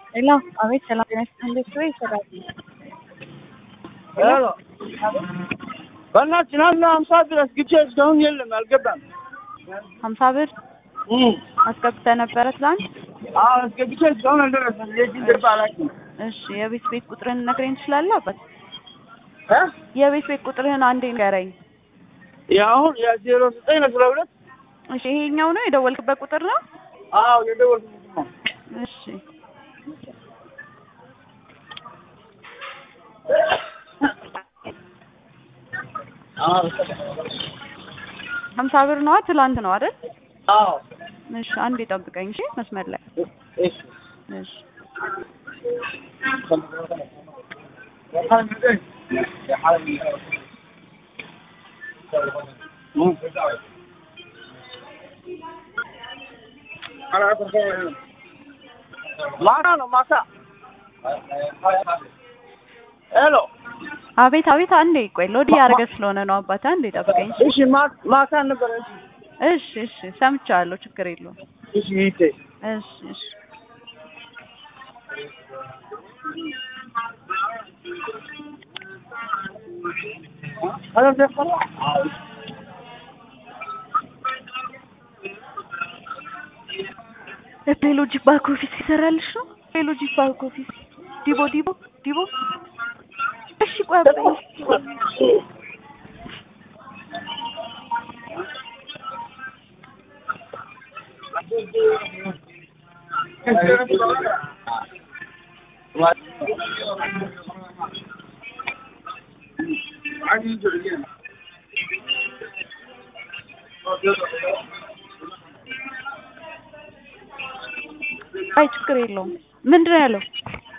ሄሎ አቤት ሰላም ጤና ይስጥልኝ እንዴት ወይ ይሰራል ሄሎ በእናትህ ትናንትና ሀምሳ ብር አስገብቼ እስካሁን የለም አልገባም። ሀምሳ ብር አስገብተህ ነበረ ትላንት አዎ አስገብቼ እስካሁን አልደረሰም። የት እንደገባ አላውቅም። እሺ የቤት ቤት ቁጥርህን ነግረኝ ትችላለህ አባት እ የቤት ቤት ቁጥርህን አንዴ ንገረኝ የአሁን የዜሮ ዘጠኝ አስራ ሁለት እሺ ይሄኛው ነው የደወልክበት ቁጥር ነው አዎ የደወልኩት ነው። እሺ ሀምሳ ብር ነዋ ትላንት ነው አይደል አዎ እሺ አንዴ ጠብቀኝ እሺ መስመር ላይ እሺ እሺ ማታ ነው ማታ። ሄሎ አቤት አቤት አንዴ ቆይ ሎዲ ያደረገ ስለሆነ ነው አባት አንዴ ጠብቀኝ እሺ እሺ ማ- ማታ ነበረ። እሺ እሺ እሺ ሰምቻለሁ ችግር የለውም እሺ ይቴ እሺ እሺ ሄሎ ደፈራ ቴሎጂክ ባክ ኦፊስ ይሰራልሽ ነው ቴሎጂክ ባክ ኦፊስ ዲቦ ዲቦ ዲቦ እሺ ቆይ አብረኝ አይ ችግር የለውም ምንድን ነው ያለው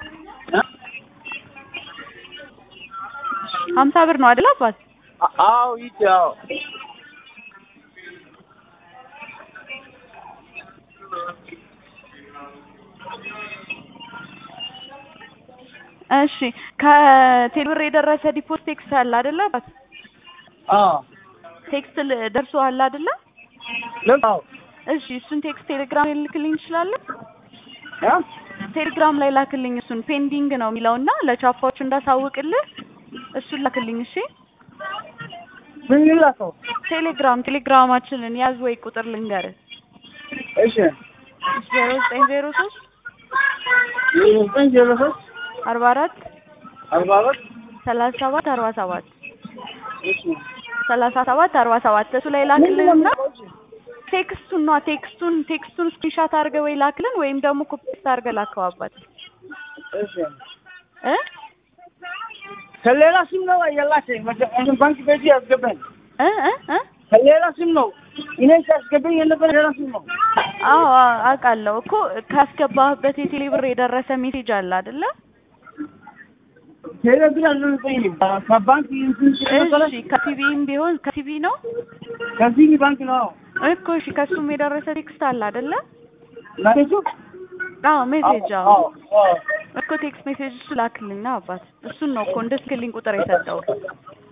ሀምሳ ብር ነው አይደል አባት አዎ ይቴ አዎ እሺ ከቴሌብር የደረሰ ዲፖስ ቴክስት አለ አይደለ አባት አዎ ቴክስት ል- ደርሶሃል አይደለ ልክ አዎ እሺ እሱን ቴክስት ቴሌግራም ላይ ልክልኝ ትችላለህ እ ቴሌግራም ላይ ላክልኝ እሱን ፔንዲንግ ነው የሚለውና ለቻፓዎች እንዳሳውቅልህ እሱን ላክልኝ እሺ ምን ይላከው? ቴሌግራም ቴሌግራማችንን ያዝ ወይ ቁጥር ልንገርህ እሺ ዜሮ ዘጠኝ ዜሮ ሶስት ዜሮ ዘጠኝ ዜሮ ሶስት አርባ አራት አርባ አራት ሰላሳ ሰባት አርባ ሰባት እሺ ሰላሳ ሰባት አርባ ሰባት እሱ ላይ ላክልንና ቴክስቱን ነዋ ቴክስቱን ቴክስቱን ስክሪንሻት አድርገህ ወይ ላክልን ወይም ደግሞ ኮፒ ፔስት አድርገህ ላከው አባት እሺ እ ከሌላ ስም ነው የላከኝ መጀመሪያ ባንክ ቤት ያስገባኝ እ እ እ ከሌላ ስም ነው እኔ ሲያስገባኝ የነበረ ሌላ ስም ነው አዎ አ- አውቃለሁ እኮ ካስገባህበት የቴሌ ብር የደረሰ ሜሴጅ አለ አይደለ ቴሌብር አልነበረኝም ከባንክ እንትን ስለነበረ እሺ ከሲቢም ቢሆን ከሲቢ ነው ከዚህ ባንክ ነው እኮ እሺ ከሱም የደረሰ ቴክስት አለ አይደለ ማለት አዎ ሜሴጅ አዎ አዎ አዎ እኮ ቴክስት ሜሴጅ እሱ ላክልኝ ነው አባት እሱን ነው እኮ እንድትልክልኝ ቁጥር የሰጠው